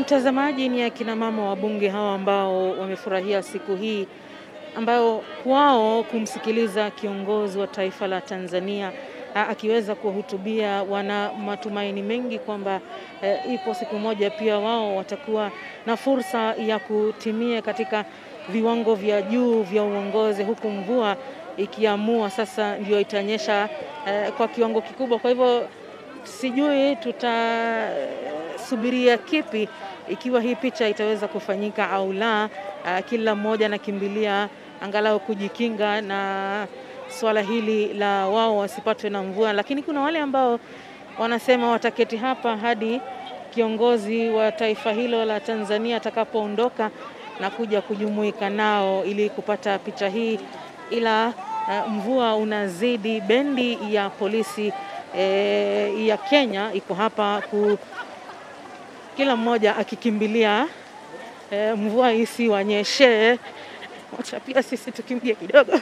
Mtazamaji, ni akina mama wabunge hawa ambao wamefurahia siku hii ambayo kwao kumsikiliza kiongozi wa taifa la Tanzania a, akiweza kuwahutubia, wana matumaini mengi kwamba e, ipo siku moja pia wao watakuwa na fursa ya kutimia katika viwango vya juu vya uongozi, huku mvua ikiamua sasa ndio itanyesha e, kwa kiwango kikubwa. Kwa hivyo sijui tutasubiria kipi ikiwa hii picha itaweza kufanyika au la. Uh, kila mmoja anakimbilia angalau kujikinga na swala hili la wao wasipatwe na mvua, lakini kuna wale ambao wanasema wataketi hapa hadi kiongozi wa taifa hilo la Tanzania atakapoondoka na kuja kujumuika nao ili kupata picha hii, ila uh, mvua unazidi. Bendi ya polisi eh, ya Kenya iko hapa ku kila mmoja akikimbilia e, mvua isiwanyeshe. Wacha pia sisi tukimbie kidogo.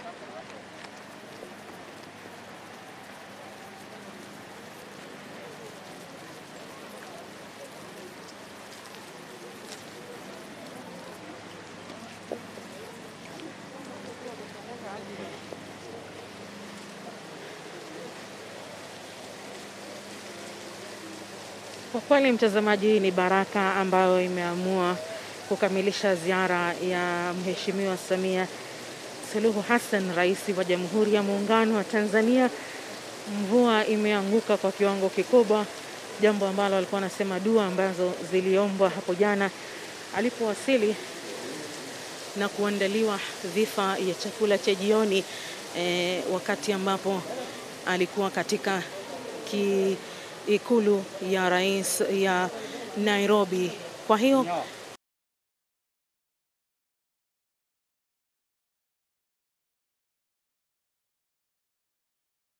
Kwa kweli mtazamaji, hii ni baraka ambayo imeamua kukamilisha ziara ya Mheshimiwa Samia Suluhu Hassan, rais wa Jamhuri ya Muungano wa Tanzania. Mvua imeanguka kwa kiwango kikubwa, jambo ambalo alikuwa anasema dua ambazo ziliombwa hapo jana alipowasili na kuandaliwa dhifa ya chakula cha jioni eh, wakati ambapo alikuwa katika ki ikulu ya rais ya Nairobi. Kwa hiyo